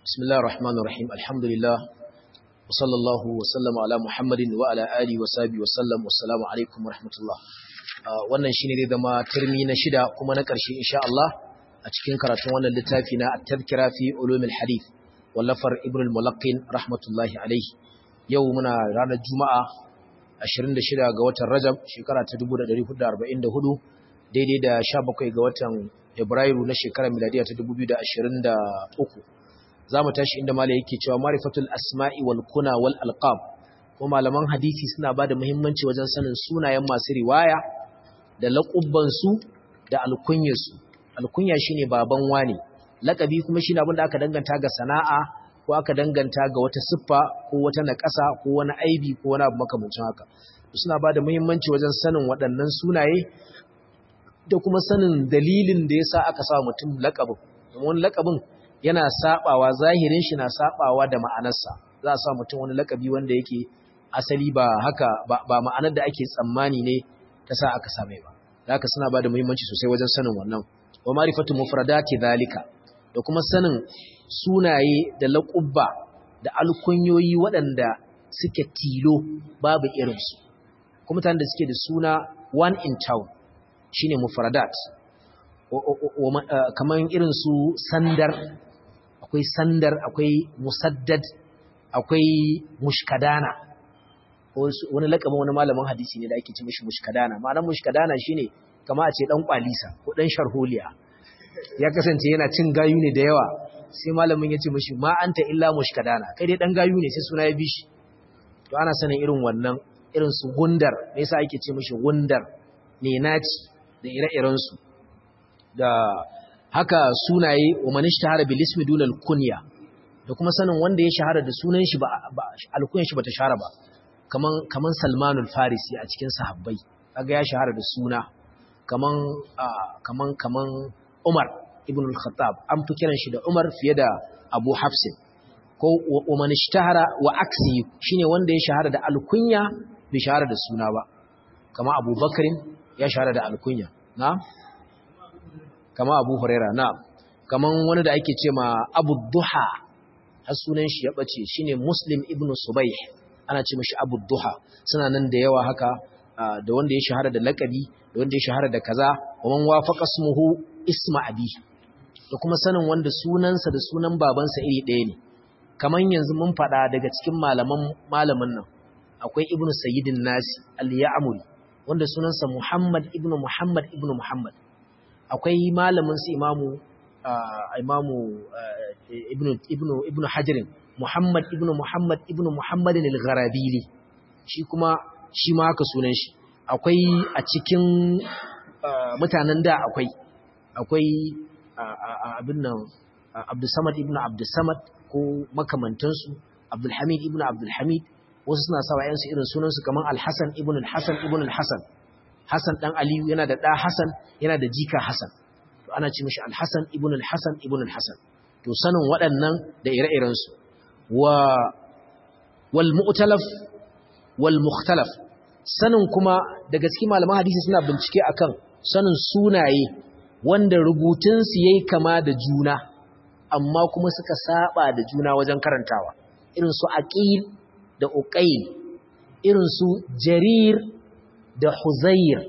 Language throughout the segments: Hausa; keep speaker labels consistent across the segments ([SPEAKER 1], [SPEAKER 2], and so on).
[SPEAKER 1] بسم الله الرحمن الرحيم الحمد لله وصلى الله وسلم على محمد وعلى آله وصحبه وسلم والسلام عليكم ورحمة الله wannan shine zai zama turmi na shida kuma na ƙarshe insha Allah a cikin karatun wannan littafi na at-tadhkira fi ulumil hadith wallafar ibn al-mulaqqin rahmatullahi alayhi yau muna ranar juma'a 26 ga watan rajab shekara ta 1444 daidai da 17 ga watan ibrairu na shekarar miladiya ta 2023 za mu tashi inda malai yake cewa marifatul asma'i wal kuna wal alqab ko malaman hadisi suna bada muhimmanci wajen sanin sunayen masu riwaya da laƙubban su da alkunyar su alkunya shine baban wani lakabi kuma shine abin da aka danganta ga sana'a ko aka danganta ga wata siffa ko wata naƙasa ko wani aibi ko wani abu makamancin haka suna bada muhimmanci wajen sanin waɗannan sunaye da kuma sanin dalilin da yasa aka sa mutum laƙabin domin laƙabin yana sabawa zahirin shi na sabawa da ma'anarsa za a sa mutum wani lakabi wanda yake asali ba haka ba ma'anar da ake tsammani ne ta sa aka same ba haka suna ba da muhimmanci sosai wajen sanin wannan wa ma'rifatu mufradati zalika da kuma sanin sunaye da laqubba da alkunyoyi waɗanda suke tilo babu irinsu kuma mutanen da suke da suna one in town shine mufradat kamar irin su sandar akwai sandar akwai musaddad akwai mushkadana wani lakabin wani malamin hadisi ne da ake ce mishi mushkadana ma'anar mushkadana shine kama a ce dan kwalisa ko dan sharholiya ya kasance yana cin gayu ne da yawa sai malamin ya ce mishi ma anta illa mushkadana kai dai dan gayu ne sai suna ya bi shi to ana sanin irin wannan irin su gundar me yasa ake ce mishi gundar ne naci da ire-iren su da haka sunaye wa man ishtahara bil ismi dun al kunya da kuma sanin wanda ya shahara da sunan shi ba alkunyan shi bata shahara ba kaman kaman Salman al Farisi a cikin sahabbai kaga ya shahara da suna kaman kaman kaman Umar ibn al Khattab an fi kiran shi da Umar fiye da Abu Hafs ko wa man ishtahara wa aksi shine wanda ya shahara da alkunya bai shahara da suna ba kama Abu Bakrin ya shahara da alkunya na'am kama abu huraira na kaman wani da ake ce ma abu duha har sunan shi ya bace shine muslim ibnu subayh ana ce mashi abu duha suna nan da yawa haka da wanda ya shahara da lakabi da wanda ya shahara da kaza wa man wafaqa ismuhu isma abi da kuma sanin wanda sunansa da sunan babansa iri ɗaya ne kaman yanzu mun faɗa daga cikin malaman malamin nan akwai ibnu sayyidin nasi al-ya'muri wanda sunansa muhammad ibnu muhammad ibnu muhammad akwai malamin su imamu imamu ibnu ibnu ibnu hajarin muhammad ibnu muhammad ibnu muhammadin al-gharabili shi kuma shi ma haka sunan shi akwai a cikin mutanen da akwai akwai abin nan abdussamad ibnu abdussamad ko makamantansu abdulhamid ibnu abdulhamid wasu suna sawa yansu irin sunansu kamar alhassan ibnu alhassan ibnu alhassan Hassan ɗan Aliyu yana da ɗa Hassan yana da jika Hassan. To ana ce mishi Al-Hassan ibn al-Hassan ibn al-Hassan. To sanin waɗannan da ire-irensu. Wa wal mu'talaf wal mukhtalaf. Sanin kuma daga cikin malaman hadisi suna bincike akan sanin sunaye wanda rubutun su yayi kama da juna amma kuma suka saba da juna wajen karantawa. Irin su Aqil da Uqayl. Irin su Jarir da Huzair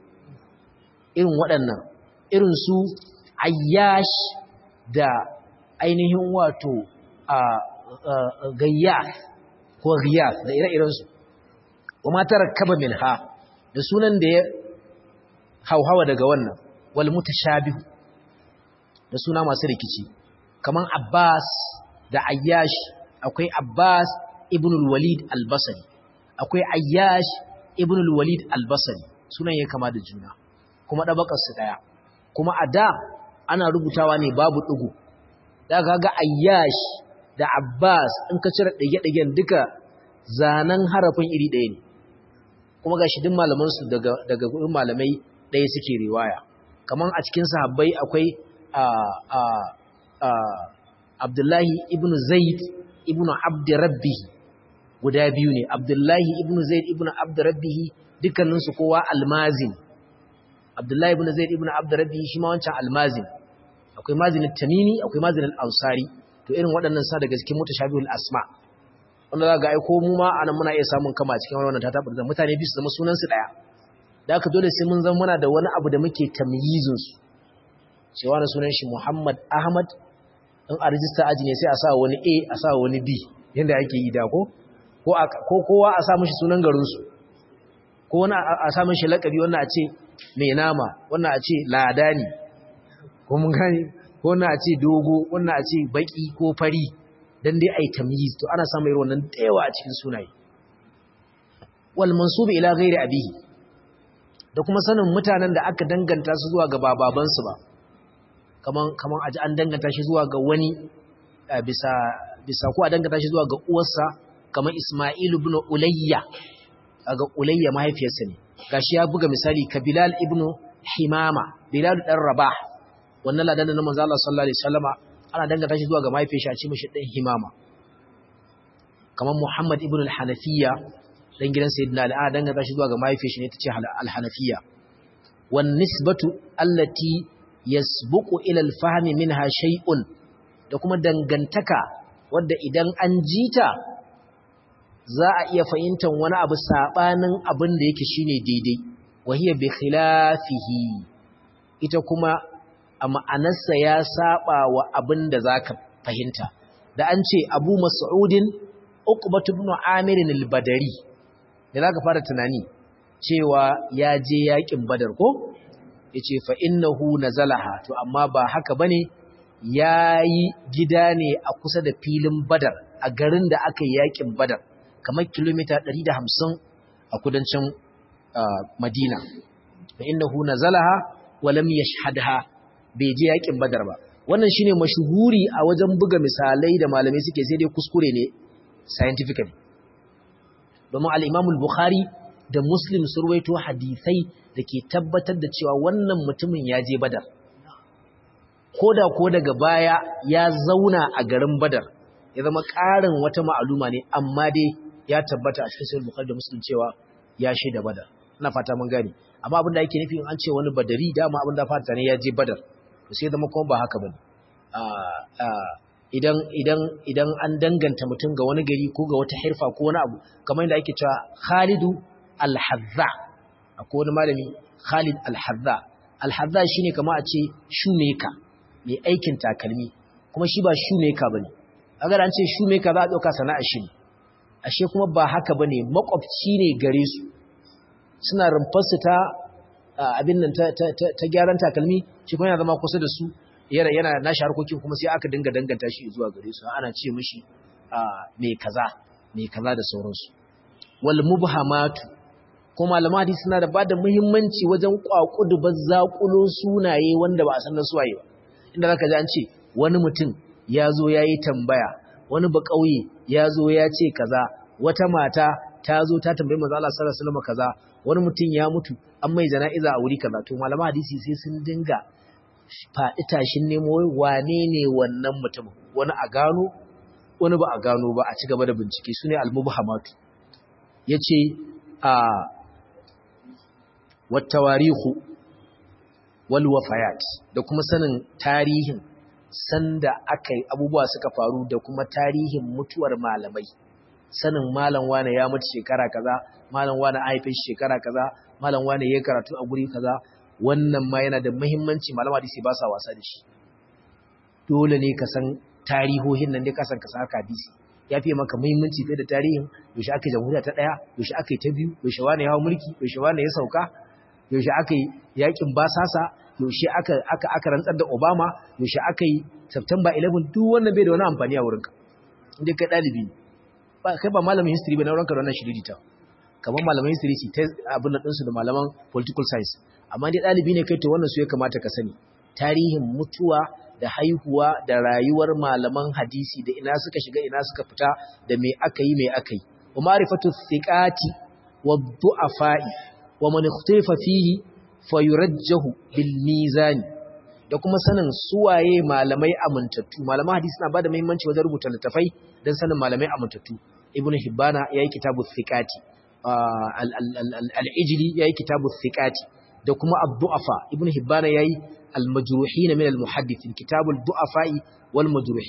[SPEAKER 1] irin waɗannan irin su Ayyash da ainihin wato a Gayyath ko Ghiyath da ire-iren su kuma tarakkaba minha da sunan da ya hauhawa daga wannan wal mutashabih da suna masu rikici kaman Abbas da Ayyash akwai Abbas ibn al-Walid al-Basri akwai Ayyash ibn al-walid al-basri sunan ya kama da juna kuma dabakar su daya kuma a da ana rubutawa ne babu digo da kaga ayyash da abbas in ka cire dage-dagen duka zanen harafin iri ɗaya ne kuma gashi duk malaman su daga daga gurin malamai ɗaya suke riwaya kaman a cikin sahabbai akwai a a a abdullahi ibn zaid ibn abd rabbih guda biyu ne Abdullahi ibn Zaid ibn Abdurrabbihi dukkaninsu kowa almazin Abdullahi ibn Zaid ibn Abdurrabbihi shi ma wancan almazin akwai mazin tamimi akwai mazin al-ansari to irin waɗannan sa daga cikin mutashabihul asma wanda za ga ai ko mu ma anan muna iya samun kama cikin wannan ta tabbata da mutane biyu su zama sunan su daya da haka dole sai mun zama muna da wani abu da muke tamyizin su cewa na sunan shi Muhammad Ahmad in a rijista aji ne sai a sa wani A a sa wani B yanda ake yi da ko ko kowa a sa mishi sunan garin su ko wani a sa mishi lakabi wannan a ce mai nama wannan a ce ladani ko mun gane ko wannan a ce dogo wannan a ce baki ko fari dan dai ai tamyiz to ana samun irin wannan dayawa a cikin sunaye wal mansub ila ghairi abihi da kuma sanin mutanen da aka danganta su zuwa ga bababan su ba kaman kaman aji an danganta shi zuwa ga wani bisa bisa ko a danganta shi zuwa ga uwarsa kaman Isma'il ibn Ulayya ga Ulayya mahaifiyarsa ne gashi ya buga misali ka Bilal ibn Himama Bilal dan Rabah wannan ladan da manzo Allah sallallahu alaihi wasallama ana danganta shi zuwa ga mahaifiyar shi a ce mishi dan Himama kamar Muhammad ibn al-Hanafiya dan gidan Sayyidina Ali ana danganta shi zuwa ga mahaifiyar shi ne tace al-Hanafiya wan nisbatu allati yasbuqu ila al-fahmi minha shay'un da kuma dangantaka wadda idan an jita za a iya fahimtar wani abu sabanin abin da yake shine daidai wahiya bi khilafihi ita kuma a ma'anarsa ya saba wa abin da za ka fahimta da an ce abu mas'udin uqbatu ibn amir al-badari da za ka fara tunani cewa ya je yakin badar ko yace fa innahu nazalaha to amma ba haka bane yayi gida ne a kusa da filin badar a garin da aka yi yakin badar kamar kilomita 150 a kudancin madina fa innahu nazalaha wa lam yashhadha bai je yakin badar ba wannan shine mashuhuri a wajen buga misalai da malamai suke sai dai kuskure ne scientifically domin al-Imam al-Bukhari da Muslim sun rawaito hadisai da ke tabbatar da cewa wannan mutumin ya je badar koda ko daga baya ya zauna a garin badar ya zama ƙarin wata ma'aluma ne amma dai ya tabbata a cikin sahih Bukhari da Muslim cewa ya shaida badar ina fata mun gane amma abin da yake nufi an ce wani badari dama abin da fata ne ya je badar to sai zama kuma ba haka bane idan idan idan an danganta mutum ga wani gari ko ga wata hirfa ko wani abu kamar yadda ake cewa Khalidu al-Hazza akwai wani malami Khalid al-Hazza al-Hazza shine kamar a ce shoemaker mai aikin takalmi kuma shi ba shoemaker bane agar an ce shoemaker za a dauka sana'ar shi ashe kuma ba haka bane makwabci ne gare su suna rumfarsu ta abin nan ta gyaran takalmi shi kuma yana zama kusa da su yana yana nashi harkokin kuma sai aka dinga danganta shi zuwa gare su ana ce mishi mai kaza mai kaza da sauransu wal mubhamatu kuma malaman hadisi suna da bada muhimmanci wajen kwakudu bazzakulo sunaye wanda ba a san da suwaye ba inda zaka ji an ce wani mutum ya zo ya yi tambaya wani ba ƙauye ya zo ya ce kaza wata mata ta zo ta tambayi manzo Allah sallallahu alaihi wasallam kaza wani mutum ya mutu an mai jana'iza a wuri kaza to malaman hadisi sai sun dinga faɗi tashin nemo wane ne wannan mutum wani a gano wani ba a gano ba a ci gaba da bincike su ne almubhamatu yace a wattawarihu wal wafayat da kuma sanin tarihin sanda aka abubuwa suka faru da kuma tarihin mutuwar malamai sanin malam wane ya mutu shekara kaza malam wane a haife shekara kaza malam wane ya karatu a guri kaza wannan ma yana da muhimmanci malama hadisi ba sa wasa da shi dole ne ka san tarihohin nan dai ka san ka san haka hadisi ya fiye maka muhimmanci fiye da tarihin yaushe aka yi jamhuriya ta ɗaya yaushe aka yi ta biyu yaushe wane ya hau mulki yaushe wane ya sauka yaushe aka yi yakin basasa yaushe aka aka aka rantsar da Obama yaushe aka yi September 11 duk wannan bai da wani amfani a wurinka inda kai dalibi ba kai ba malamin history ba na wurinka da wannan shiririta kamar malaman history ce ta abin da ɗinsu da malaman political science amma dai dalibi ne kai to wannan su ya kamata ka sani tarihin mutuwa da haihuwa da rayuwar malaman hadisi da ina suka shiga ina suka fita da me aka yi me aka yi wa ma'rifatu thiqati wa du'afa'i wa man ikhtalafa fihi fayurajjahu bil mizan da kuma sanin suwaye malamai amintattu malaman hadisi na bada muhimmanci wajen rubuta littafai dan sanin malamai amintattu ibnu hibbana yayi kitabu thiqati al-ijli yayi kitabu thiqati da kuma ad-du'afa ibnu hibbana yayi al-majruhin min al-muhaddithin kitabu ad-du'afa'i wal majruhin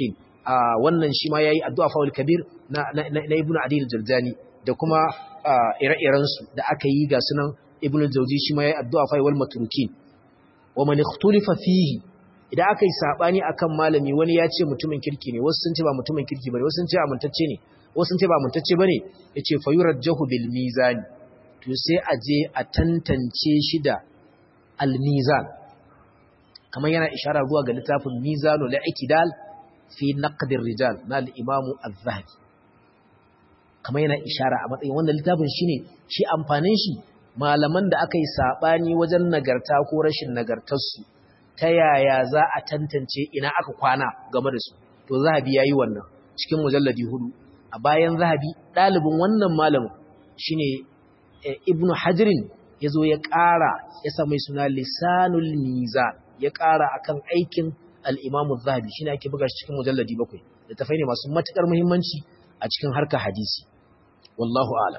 [SPEAKER 1] wannan shi ma yayi addu'a faul kabir na na ibnu adi al-jaldani da kuma ire-iren su da aka yi ga sunan ibnu al-jawzi shi ma yayi addu'a fa wal matrukin wa man ikhtulifa fihi idan aka yi sabani akan malami wani ya ce mutumin kirki ne wasu sun ce ba mutumin kirki bane wasu sun ce amintacce ne wasu sun ce ba amintacce bane yace fa yurajjahu bil mizan to sai a je a tantance shi da al mizan kamar yana ishara zuwa ga littafin mizanul i'tidal fi naqdir rijal na al-imamu az-zahabi kamar yana ishara a matsayin wannan littafin shine shi amfanin shi malaman da aka yi sabani wajen nagarta ko rashin nagartar su ta yaya za a tantance ina aka kwana game da su to zahabi yayi wannan cikin mujalladi hudu a bayan zahabi dalibin wannan malamin shine ibnu hajrin yazo ya ƙara ya sa mai suna lisanul mizan ya ƙara akan aikin al'imamu zahabi shi ne ake buga shi cikin mujalladi bakwai da tafai ne masu matuƙar muhimmanci a cikin harkar hadisi wallahu ala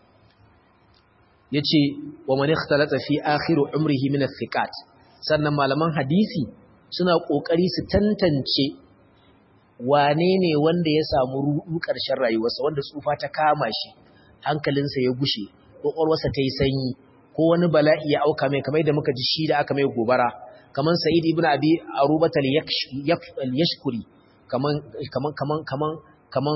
[SPEAKER 1] ya ce wa mani talata fi akhiru umrihi min thiqat sannan malaman hadisi suna ƙoƙari su tantance wane ne wanda ya samu ruɗu ƙarshen rayuwarsa wanda tsufa ta kama shi hankalinsa ya gushe ƙwaƙwalwarsa ta yi sanyi ko wani bala'i ya auka mai kamar da muka ji shi da aka mai gobara kaman Sa'id ibn Abi Arubat al-Yashkuri kaman kaman kaman kaman kaman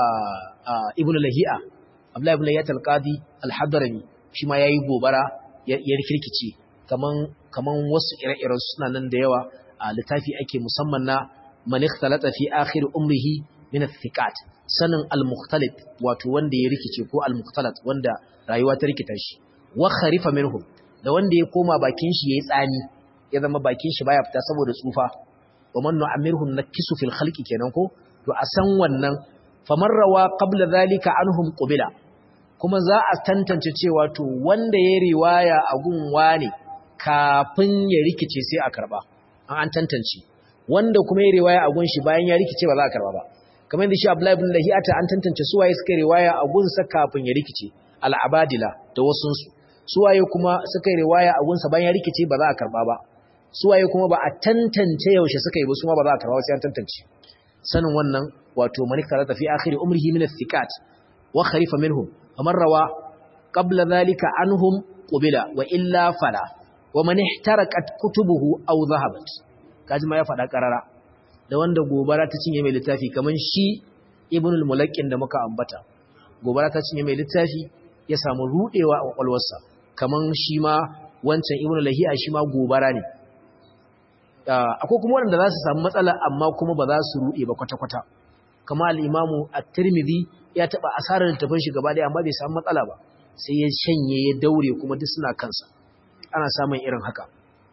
[SPEAKER 1] Ibn Lahi'a Abdullah ibn Lahi'a al-Qadi al-Hadrami shi ma yayi gobara ya rikirkice kaman kaman wasu ire-iren suna nan da yawa a littafi ake musamman na man ikhtalata fi akhir umrihi min al-thiqat sanin al-mukhtalit wato wanda ya rikice ko al-mukhtalat wanda rayuwa ta rikita shi wa kharifa minhum da wanda ya koma bakin shi yayi tsani ya zama bakin shi baya fita saboda tsufa wa man nu'ammirhum nakisu fil khalqi kenan ko to a san wannan famarrawa qabla zalika anhum qubila kuma za a tantance cewa to wanda ya riwaya a gunwa ne kafin ya rikice sai a karba an an tantance wanda kuma ya riwaya a gun shi bayan ya rikice ba za a karba ba kamar da shi Abdullahi ibn Lahiyata an tantance su waye suka riwaya a gun sa kafin ya rikice al-abadila da wasunsu su waye kuma suka riwaya a gun sa bayan ya rikice ba za a karba ba suwaye kuma ba a tantance yaushe suka yi ba su ma ba za a karba sai an tantance sanin wannan wato malik tarata fi akhir umrihi min athiqat wa kharifa minhum faman rawa qabla dhalika anhum qubila wa illa fala wa man ihtaraqat kutubuhu aw dhahabat kaji ma ya fada karara da wanda gobara ta cinye mai littafi kaman shi ibn al-mulaqqin da muka ambata gobara ta cinye mai littafi ya samu rudewa a kwakwalwarsa kaman shi ma wancan ibn lahiya shi ma gobara ne akwai kuma waɗanda za su samu matsala amma kuma ba za su ruɗe ba kwata-kwata kama al'imamu a tirmidhi ya taɓa asarar littafin shi gaba ɗaya amma bai samu matsala ba sai ya shanye ya daure kuma duk suna kansa ana samun irin haka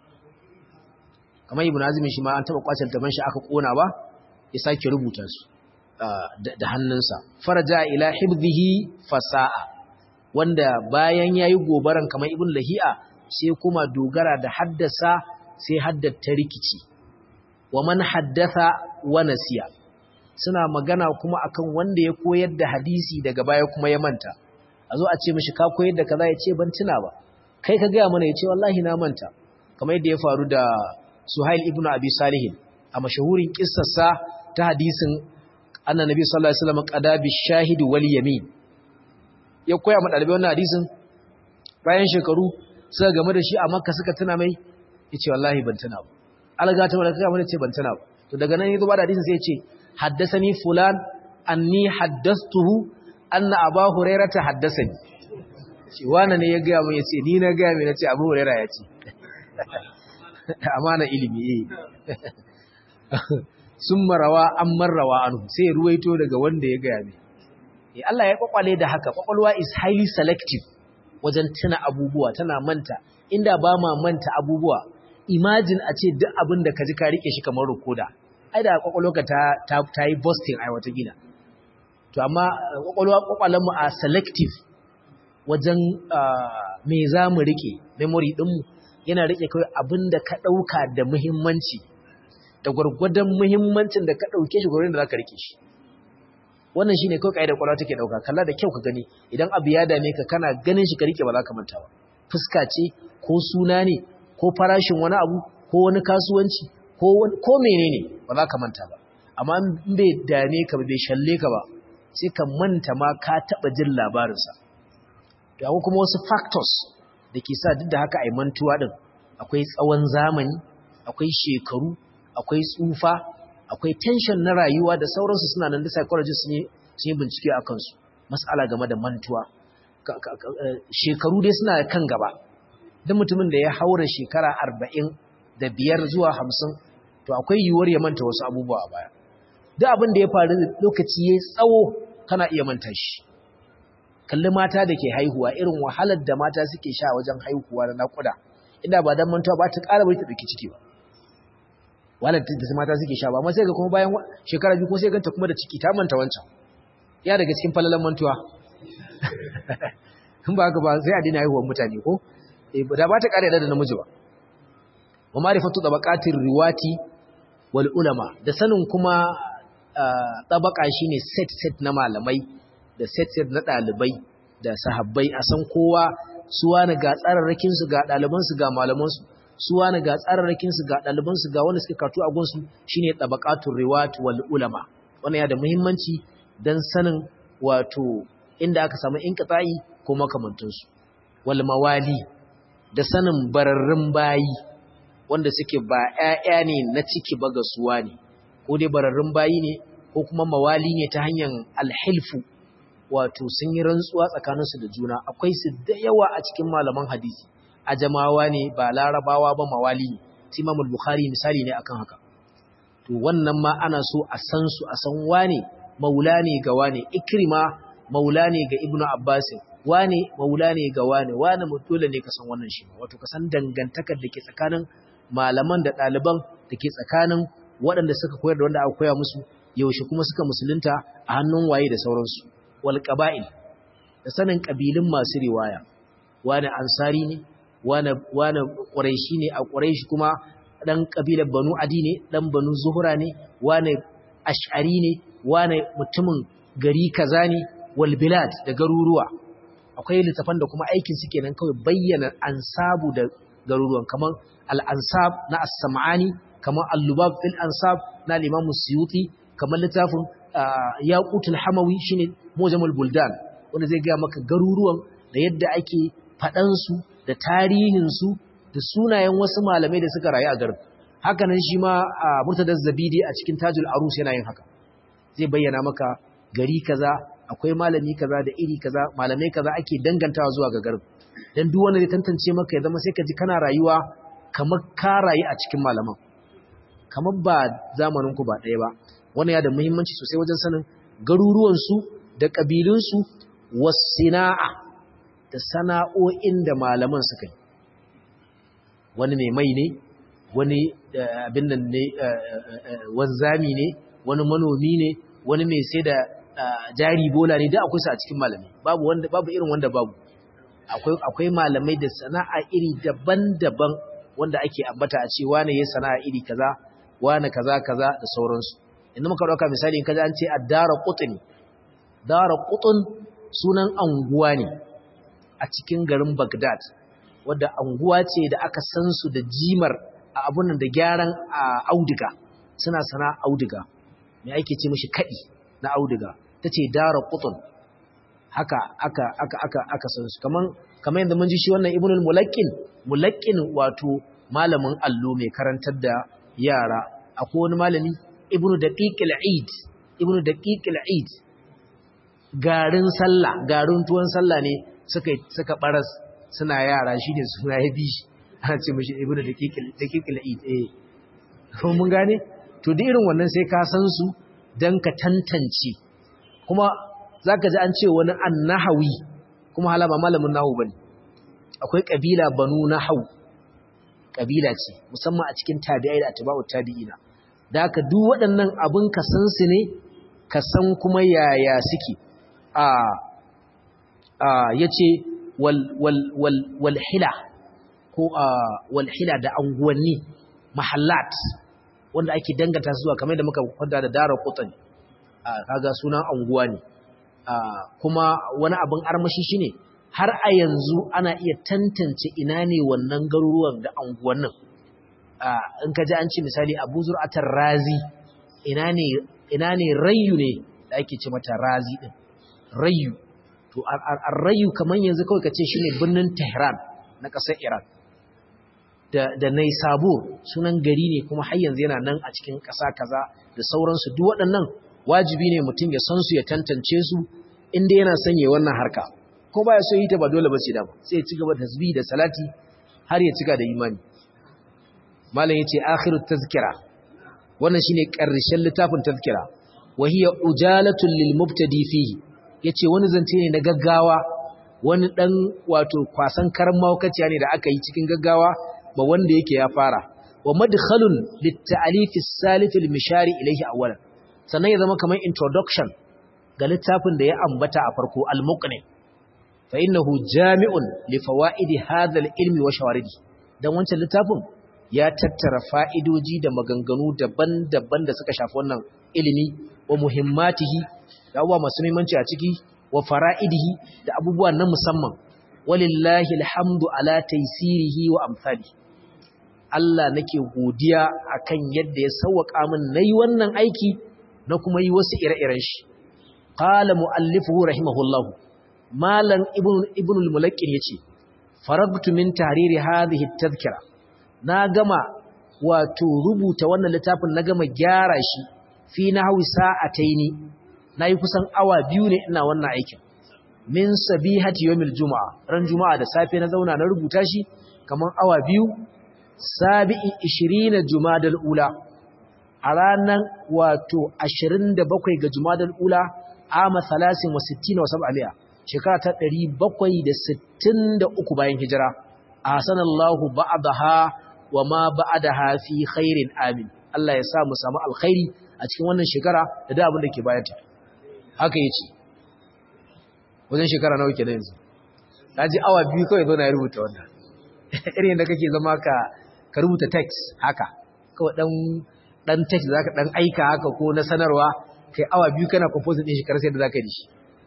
[SPEAKER 1] kamar ibn azumi shi ma an taɓa kwace littafin shi aka ƙona ba ya sake rubuta su da hannunsa faraja ila hibzihi fasa'a wanda bayan yayi gobaran kamar ibn lahi'a sai kuma dogara da haddasa sai haddata rikici wa man haddatha wa nasiya suna magana kuma akan wanda ya koyar da hadisi daga baya kuma ya manta a zo a ce mishi ka koyar da kaza ya ce ban tuna ba kai ka gaya mana ya ce wallahi na manta kamar yadda ya faru da Suhail ibn Abi Salih a mashahurin kissarsa ta hadisin annabi sallallahu alaihi wasallam qada bi shahid wal yamin ya koya ma dalibai wannan hadisin bayan shekaru suka game da shi a Makka suka tuna mai yace wallahi ban tuna ba alga ta wala kaga ce ban tuna ba to daga nan yazo ba da hadisin sai yace haddathani fulan anni haddathtuhu anna aba hurairata haddathani shi wani ne ya ga mun yace ni na ga mai nace abu huraira yace amana ilimi eh sun marawa an marrawa anhu sai ya ruwaito daga wanda ya ga mai eh Allah ya kwakwale da haka kwakwalwa is highly selective wajen tuna abubuwa tana manta inda ba ma manta abubuwa imagine a ce duk abin da ka ji ka rike shi kamar rukoda ai da kwakwalwarka ta ta, ta yi busting ai wata gida to amma kwakwalwa kwakwalen mu a selective wajen me za mu rike memory din mu yana rike kai abin da ka dauka da muhimmanci da gwargwadon muhimmancin da ka dauke shi gurin da zaka rike shi wannan shine kai kai da kwakwalwa take dauka kalla da kyau ka gani idan abu ya dame ka kana ganin shi ka rike ba za ka manta ba fuska ce ko suna ne ko farashin wani abu ko wani kasuwanci ko ko menene ba za ka manta ba amma in bai dame ka bai shalle ka ba sai ka manta ma ka taɓa jin labarinsa to akwai kuma wasu factors da ke sa duk da haka a yi mantuwa ɗin akwai tsawon zamani akwai shekaru akwai tsufa akwai tension na rayuwa da sauransu suna nan da psychologists sun yi bincike a kansu matsala game da mantuwa shekaru dai suna kan gaba duk mutumin da ya haura shekara arba'in da biyar zuwa hamsin to akwai yiwuwar ya manta wasu abubuwa a baya duk abin da ya faru lokaci ya tsawo kana iya manta shi kalli mata da ke haihuwa irin wahalar da mata suke sha wajen haihuwa na naƙuda inda ba dan mantuwa ba ta ƙara bai ta ɗauki ciki ba wahalar da mata suke sha ba amma sai ga kuma bayan shekara biyu ko sai ganta kuma da ciki ta manta wancan ya daga cikin falalan mantuwa in ba haka ba sai a dina haihuwar mutane ko da ba ta ƙara da namiji ba wa ma'rifatu tabaqatir riwati wal ulama da sanin kuma tabaka shine set set na malamai da set set na dalibai da sahabbai a san kowa suwa na ga tsararrakin su ga daliban su ga malaman su suwa na ga tsararrakin su ga daliban su ga wanda suka karatu a gunsu shine tabaqatur riwat wal ulama wannan ya da muhimmanci dan sanin wato inda aka samu inqita'i ko makamantun su wal mawali da sanin bararrun bayi wanda suke ba ‘ya'ya ne na ciki ba ga suwa ne, ko dai bararrun bayi ne, ko kuma mawali ne ta hanyar alhilfu, wato sun yi rantsuwa tsakaninsu da juna, akwai su da yawa a cikin malaman hadisi, a jamawa ne ba larabawa ba mawali ne, Timamul Bukhari misali ne akan haka. To wannan ma ana so a san su a san wane maula ne ga wane, ikrima maula ne ga Ibnu Abbasin, wane maula ne ga wane, wane dole ne ka san wannan shi, wato ka san dangantakar da ke tsakanin malaman da ɗaliban da ke tsakanin waɗanda suka koyar da wanda aka koya musu yaushe kuma suka musulunta a hannun waye da sauransu wal qaba'il da sanin ƙabilun masu riwaya wani ansari ne wani wani quraishi ne a quraishi kuma dan ƙabilar banu adi ne dan banu zuhra ne wani ash'ari ne wani mutumin gari kaza ne wal bilad da garuruwa akwai littafan da kuma aikin su kenan kawai bayyana ansabu da garuruwan kamar al'ansab na as-sam'ani kamar al-lubab fil ansab na limamu suyuti kamar littafin yaqutul hamawi shine mujamul buldan wanda zai ga maka garuruwan da yadda ake faɗan su da tarihin su da sunayen wasu malamai da suka rayu a garin haka nan shi ma murtadar zabidi a cikin tajul arus yana yin haka zai bayyana maka gari kaza akwai malami kaza da iri kaza malamai kaza ake dangantawa zuwa ga garin dan duk wanda zai tantance maka ya zama sai ka ji kana rayuwa kamar ka rayu a cikin malaman kamar ba zamanin ku ba ɗaya ba wannan ya da muhimmanci sosai wajen sanin garuruwan su da kabilun su wasina'a da sana'o'in da malaman suka yi wani mai mai ne wani abin nan ne wanzami ne wani manomi ne wani mai sai da jari bola ne da akwai su a cikin malami babu wanda babu irin wanda babu akwai akwai malamai da sana'a iri daban-daban wanda ake ambata a ce wane ya sana'a iri kaza wane kaza kaza da sauransu inda muka dauka misali in kaza an ce ad-dara qutni dara qutn sunan anguwa ne a cikin garin Baghdad wadda anguwa ce da aka san su da jimar a abun da gyaran auduga suna sana'a auduga me ake ce mishi kadi na auduga tace dara qutn haka aka aka aka aka san su kaman kaman yanda mun ji shi wannan ibnul mulaqqin mulaqqin wato malamin allo mai karantar da yara akwai wani malami ibnu daqiqil eid ibnu daqiqil eid garin sallah garin tuwon sallah ne suka suka baras suna yara shine suna ya bi shi ana ce mishi ibnu daqiqil daqiqil eid eh ko mun gane to da irin wannan sai ka san su dan ka tantance kuma zaka ji an ce wani annahawi kuma halama malamin nahu bane akwai kabila banu nahaw kabila ce musamman a cikin tabi'ai da atba'ut tabi'ina da haka duk waɗannan abun ka san su ne ka san kuma yaya suke a a yace wal wal wal wal hila ko a wal hila da anguwanni mahallat wanda ake danganta zuwa kamar da muka kwanda da dara qutani kaga sunan anguwa ne kuma wani abin armashi shine har a yanzu ana iya tantance ina ne wannan garuruwan da anguwannin in ka ji an ce misali abu zur'atar razi ina ne ina ne rayu ne da ake ce mata razi din rayu to ar-rayu kaman yanzu kawai kace shine birnin Tehran na ƙasar Iran da da Naisabur sunan gari ne kuma har yanzu yana nan a cikin ƙasa kaza da sauransu duk waɗannan wajibi ne mutum ya san su ya tantance su inda yana sanye wannan harka ko baya so yi ta ba dole ba ce da ba sai ya ci gaba da tasbih da salati har ya cika da imani malam yace akhirut tazkira wannan shine ƙarshen littafin tazkira wa hiya ujalatun lil mubtadi fihi yace wani zance ne na gaggawa wani dan wato kwasan karan mawkaciya ne da aka yi cikin gaggawa ba wanda yake ya fara wa madkhalun lit ta'alif as-salif al-mishari ilayhi awwalan sannan ya zama kamar introduction ga littafin da ya ambata a farko al-muqni fa innahu jami'un li fawaidi hadha al-ilmi wa shawaridi dan wancan littafin ya tattara fa'idoji da maganganu daban-daban da suka shafi wannan ilimi wa muhimmatihi da abubuwa masu muhimmanci a ciki wa fara'idihi da abubuwa na musamman walillahi alhamdu ala taysirihi wa amsali Allah nake godiya akan yadda ya sauwaka min nayi wannan aiki na kuma yi wasu ire-iren shi qala muallifuhu rahimahullah malam ibn ibn al-mulaqqin yace faragtu min tahriri hadhihi at-tadhkira na gama wato rubuta wannan littafin na gama gyara shi fi nahwi sa'ataini nayi kusan awa biyu ne ina wannan aikin min sabihati yawmil juma'a ran juma'a da safe na zauna na rubuta shi kaman awa biyu sabi'i 20 jumadal ula a ranar wato 27 ga jumadal ula ama 63 wa 700 shekara ta 763 bayan hijira ahsanallahu ba'daha wa ma ba'daha fi khairin amin Allah ya sa mu samu alkhairi a cikin wannan shekara da da abin da ke bayanta haka yace wajen shekara nawa ke da yanzu ji awa biyu kawai zo na ya rubuta wannan irin da kake zama ka ka rubuta text haka kawai dan dan text zaka dan aika haka ko na sanarwa kai awa biyu kana composing din shi kar sai da zaka yi shi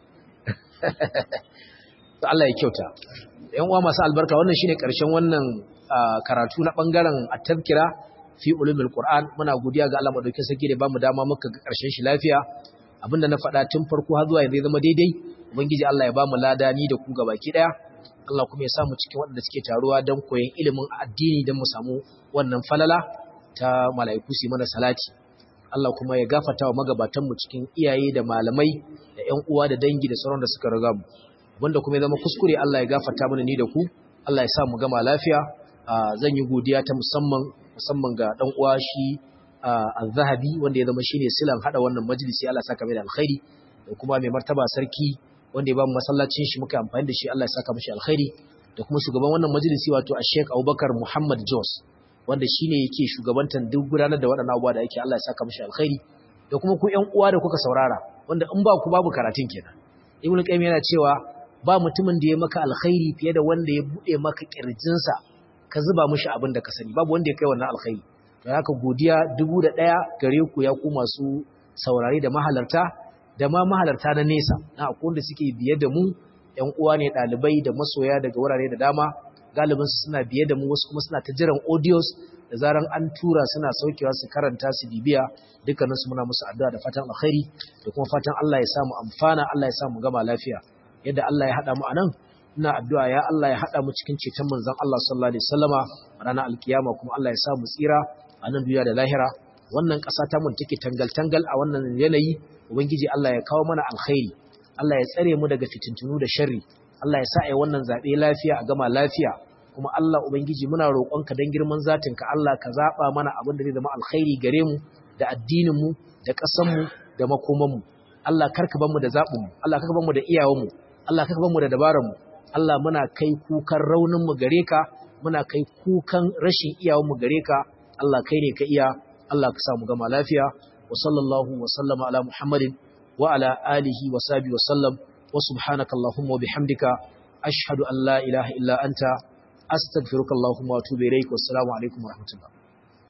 [SPEAKER 1] to Allah ya kyauta yan uwa masu albarka wannan shine karshen wannan karatu na bangaren at-tazkira fi ulumul qur'an muna godiya ga Allah madaukakin sarki da bamu dama muka ga karshen shi lafiya abinda na faɗa tun farko har zuwa yanzu zama daidai ubangiji Allah ya bamu lada ni da ku gabaki daya Allah kuma ya sa mu cikin waɗanda suke taruwa don koyon ilimin addini don mu samu wannan falala ta mala'iku su mana salati Allah kuma ya gafarta wa magabatan mu cikin iyaye da malamai da ƴan uwa da dangi da sauran da suka riga mu wanda kuma ya zama kuskure Allah ya gafarta mana ni da ku Allah ya sa mu gama lafiya zan yi godiya ta musamman musamman ga dan uwa shi az-zahabi wanda ya zama shine silan hada wannan majalisi Allah saka mai da alkhairi da kuma mai martaba sarki wanda ya ba mu masallacin shi muka amfani da shi Allah ya saka mishi alkhairi da kuma shugaban wannan majalisi wato Sheikh Abubakar Muhammad Jos wanda shine yake shugabantan duk gudanar da waɗannan abubuwa da yake Allah ya saka mishi alkhairi da kuma ku ƴan uwa da kuka saurara wanda in ba ku babu karatun kenan Ibn Qayyim yana cewa ba mutumin da ya maka alkhairi fiye da wanda ya bude maka kirjinsa ka zuba mishi abin da ka sani babu wanda ya kai wannan alkhairi don haka godiya dubu da ɗaya gare ku ya ku masu saurari da mahalarta da ma mahalarta na nesa na akwai wanda suke biye da mu ‘yan uwa ne ɗalibai da masoya daga wurare da dama galibin su suna biye da mu wasu kuma suna ta jiran audios da zaran an tura suna saukewa su karanta su bibiya dukkanin su muna musu addu'a da fatan alkhairi da kuma fatan Allah ya samu amfana Allah ya samu gama lafiya yadda Allah ya haɗa mu anan ina addu'a ya Allah ya haɗa mu cikin ceton manzon Allah sallallahu alaihi wasallama ranar alkiyama kuma Allah ya samu tsira a nan duniya da lahira wannan ƙasa ta mun take tangal-tangal a wannan yanayi ubangiji Allah ya kawo mana alkhairi Allah ya tsare mu daga fitintunu da sharri Allah ya sa ai wannan zabe lafiya a gama lafiya kuma Allah ubangiji muna roƙonka dan girman zatinka Allah ka zaba mana abin da zai zama alkhairi gare mu da addinin mu da ƙasar mu da makoman mu Allah karka bar mu da zabin mu Allah karka bar mu da iyawan mu Allah karka bar mu da dabaran mu Allah muna kai kukan raunin mu gare ka muna kai kukan rashin iyawan mu gare ka Allah kai ne ka iya Allah ka samu gama lafiya wa sallallahu wa sallama ala Muhammadin wa ala alihi wa sahbihi wa sallam wa subhanaka allahumma wa bihamdika ashhadu an la ilaha illa anta astaghfiruka allahumma wa atubu ilaik wa assalamu alaikum wa rahmatullah